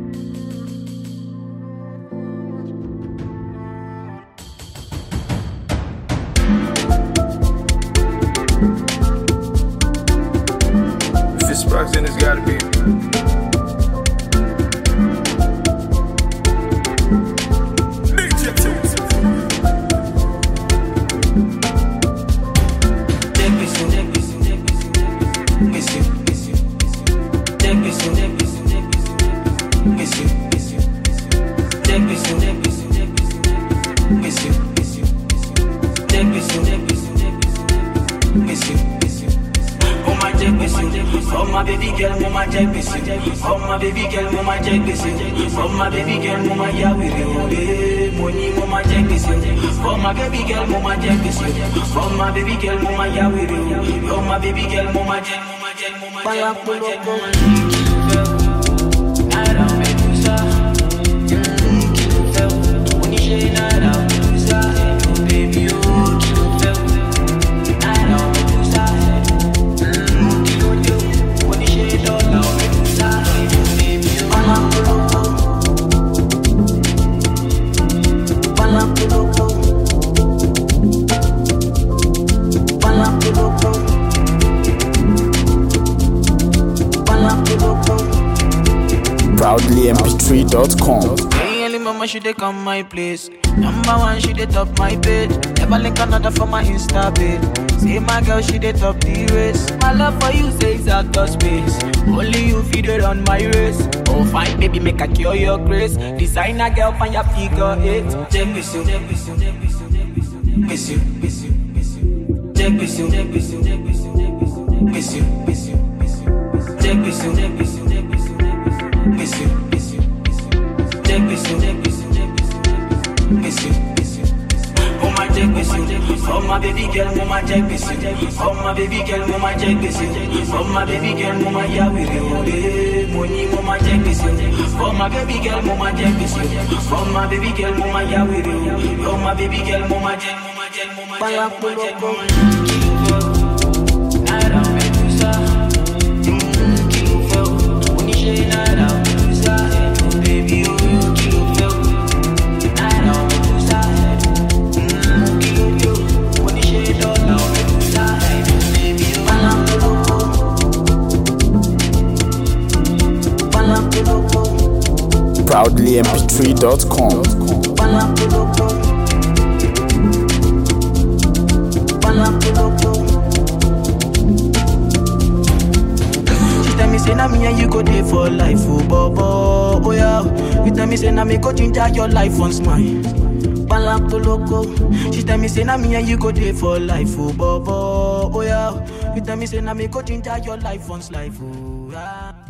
If it's Sparks, then it's gotta be. Oh my baby girl, mama jẹ gbèsè. Oh my baby girl, mama jẹ gbèsè. Oh my baby girl, mama ya wèrè òwe. Mo ní mo ma jẹ gbèsè. Oh my baby girl, mama jẹ gbèsè. Oh my baby girl, mama ya wèrè òwe. Oh my baby girl, mama jẹ, mama jẹ, mama jẹ, mama jẹ, mama jẹ. Náírà mẹ́dúsà. Kí ló fẹ́ o? Oníṣẹ́ náírà mẹ́dúsà. Baby o, kí ló fẹ́ o? Náírà mẹ́dúsà. Kí ló dé o? Oníṣẹ́ dọ́là mẹ́dúsà. Baby o. Bala polówó. Bala polówó. Bala polówó. Bala polówó. proudlymp3.com. Hey, early mama, she dey come my place. Number one, she dey top my page. Never link another for my Insta page. See my girl, she dey top the race. My love for you says out of space. Only you feed it on my race. Oh, fine, baby, make I cure your grace. Designer girl, find your figure eight. Check this you, check this you, check this you, check this you, miss you, miss you, miss you. Check this you, check this you, check this you, check this you, miss you, miss you, miss you. Check this you, check this you, check this you, miss you, miss you, miss you. Check this you, check this you, check this you, miss you, miss you. Oh my check this you, oh my baby girl, mama check this you, oh my baby girl, mama check this you, oh my baby girl, mama ya wiri ode, money mama check this you, oh my baby girl, mama check this you, oh my baby girl, mama ya wiri ode, oh my baby girl, mama check, mama check, mama check, mama check, mama check. Naira Medusa, mm, kí ló fẹ́ o? Oníṣẹ́ Naira Medusa, baby o, kí ló fẹ́ o? Naira Medusa, mm, kí ló dé o? Oníṣẹ́ dọ́là Medusa, baby o. Bala polówó. Bala polówó. proudlymp3.com. Bala polówó. Bala polówó. She tell me say na me and you go dey for life, oh bobo, oh yeah. You tell me say na me go ginger your life once mine. Bala poloko. She tell me say na me and you go dey for life, oh bobo, oh yeah. You tell me say na me go ginger your life once life, oh yeah.